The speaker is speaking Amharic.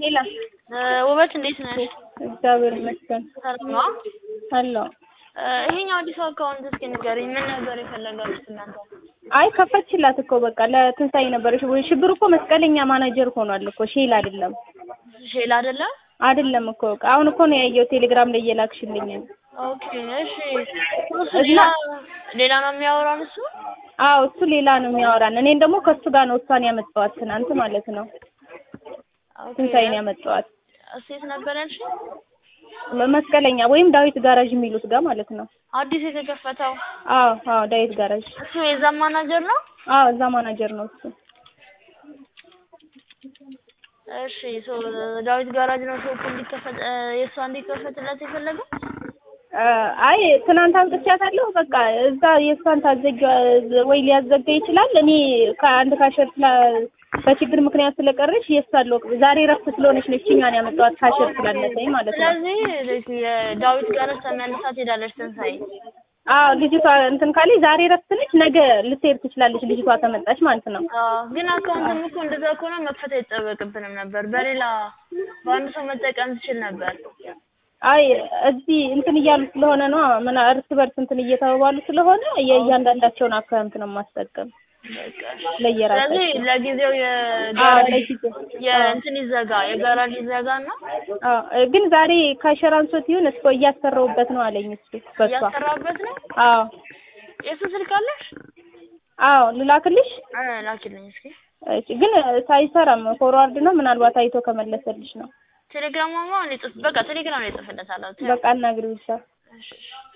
ሄላ ውበት እንዴት ነሽ? እግዚአብሔር ይመስገን ሰላም ነው? አለሁ። ይሄኛው አዲስ አካውንት እስኪ ንገሪኝ። ምን ነበር የፈለጋችሁት እናንተ? አይ ከፈችላት እኮ በቃ ለትንሳኤ ነበር። ሽ- ሽብር እኮ መስቀለኛ ማናጀር ሆኗል እኮ ሼል አይደለም ሼል አይደለም? አይደለም እኮ በቃ አሁን እኮ ነው ያየው ቴሌግራም ላይ እየላክሽልኝ። ኦኬ እሺ። እሱ ሌላ ሌላ ነው የሚያወራን እሱ? አዎ እሱ ሌላ ነው የሚያወራን። እኔን ደግሞ ከእሱ ጋር ነው እሷን ያመጣኋት ትናንት ማለት ነው። ኦኬ። ትንሳኤን ያመጣኋት ሴት ነበር ያልሽኝ? መ- መስቀለኛ ወይም ዳዊት ጋራዥ የሚሉት ጋር ማለት ነው። አዲስ የተከፈተው አዎ አዎ ዳዊት ጋራዥ። እሱ የዛ ማናጀር ነው? አዎ እዛ ማናጀር ነው እሱ። እሺ ሶ ዳዊት ጋራጅ ነው ሾፕ እንዲከፈት የእሷ እንዲከፈትለት የፈለገው? አ፣ አይ ትናንት አምጥቻታለሁ። በቃ እዛ የእሷን ታዘጊ ወይ ሊያዘጋ ይችላል። እኔ ከአንድ ካሸር ስላ በችግር ምክንያት ስለቀረች የእሷን ሎቅ ዛሬ ረፍት ስለሆነች ነው እችኛን ያመጣኋት ካሸር ስላለፈኝ ማለት ነው። ስለዚህ የዳዊት ጋራጅ ተመልሳ ትሄዳለች ትንሳኤ። አዎ ልጅቷ እንትን ካለች ዛሬ ረፍት ነች፣ ነገ ልትሄድ ትችላለች። ልጅቷ ከመጣች ማለት ነው። አዎ ግን አካውንትም እኮ እንደዛ ከሆነ መክፈት አይጠበቅብንም ነበር። በሌላ በአንድ ሰው መጠቀም ትችል ነበር። አይ እዚህ እንትን እያሉ ስለሆነ ነው ምን እርስ በርስ እንትን እየተባባሉ ስለሆነ የእያንዳንዳቸውን አካውንት ነው የማስጠቀም በቃ ለየራሳቸው። ስለዚህ ለጊዜው አዎ የጋራጅ ለጊዜው የእንትን ይዘጋ የጋራጅ ይዘጋ እና አዎ ግን ዛሬ ካሸር አንሶት ይሁን እስኮ እያሰራሁበት ነው አለኝ እሱ በሷ እያሰራበት ነው። አዎ የሱ ስልክ አለሽ? አዎ ልላክልሽ እ ላኪልኝ እስኪ። እሺ ግን ሳይሰራም ፎርዋርድ ነው ምናልባት አይቶ ከመለሰልሽ ነው ቴሌግራም ማማ እኔ ጽፍ በቃ ቴሌግራም ላይ ጽፍለታለሁ። በቃ አናግሪው ብቻ እሺ እሺ